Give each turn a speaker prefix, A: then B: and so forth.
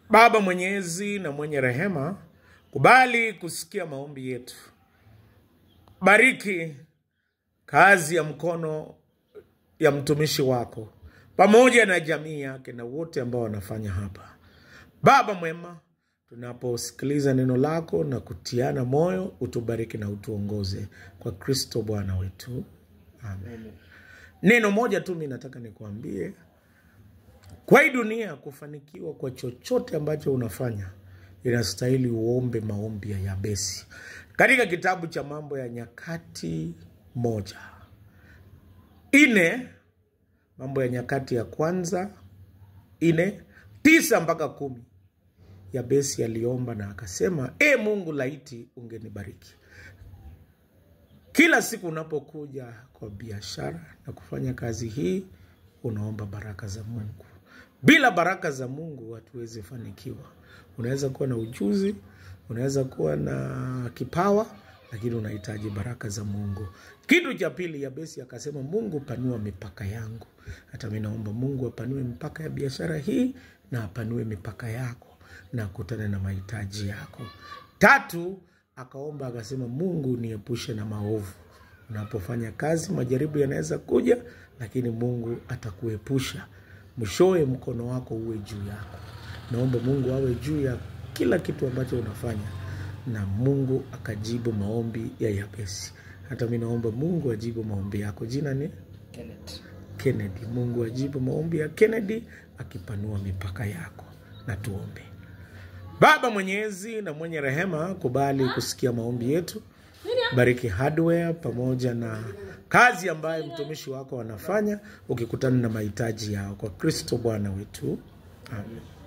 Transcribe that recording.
A: Baba mwenyezi na mwenye rehema, kubali kusikia maombi yetu. Bariki kazi ya mkono ya mtumishi wako pamoja na jamii yake na wote ambao wanafanya hapa. Baba mwema, tunaposikiliza neno lako na kutiana moyo, utubariki na utuongoze kwa Kristo Bwana wetu, amen. Neno moja tu mi nataka nikuambie, kwa hii dunia kufanikiwa kwa chochote ambacho unafanya inastahili uombe maombi ya Yabesi. Katika kitabu cha Mambo ya Nyakati moja ine, Mambo ya Nyakati ya kwanza ine tisa mpaka kumi, Yabesi aliomba na akasema, e Mungu, laiti ungenibariki kila siku unapokuja kwa biashara na kufanya kazi hii, unaomba baraka za Mungu. Bila baraka za Mungu hatuwezi fanikiwa. Unaweza kuwa na ujuzi, unaweza kuwa na kipawa, lakini unahitaji baraka za Mungu. Kitu cha pili, Yabesi akasema, Mungu panua mipaka yangu. Hata mi naomba Mungu apanue mipaka ya biashara hii na apanue mipaka yako na akutane na mahitaji yako. Tatu, akaomba akasema, Mungu niepushe na maovu. Unapofanya kazi, majaribu yanaweza kuja, lakini Mungu atakuepusha. Mwishowe mkono wako uwe juu yako. Naomba Mungu awe juu ya kila kitu ambacho unafanya, na Mungu akajibu maombi ya Yabesi. Hata mi naomba Mungu ajibu maombi yako. Jina ni
B: Kenneth.
A: Kennedy. Mungu ajibu maombi ya Kennedy akipanua mipaka yako. Na tuombe. Baba mwenyezi na mwenye rehema, kubali kusikia maombi yetu. Bariki hardware pamoja na kazi ambayo mtumishi wako anafanya, ukikutana na mahitaji yao, kwa Kristo Bwana wetu, amen.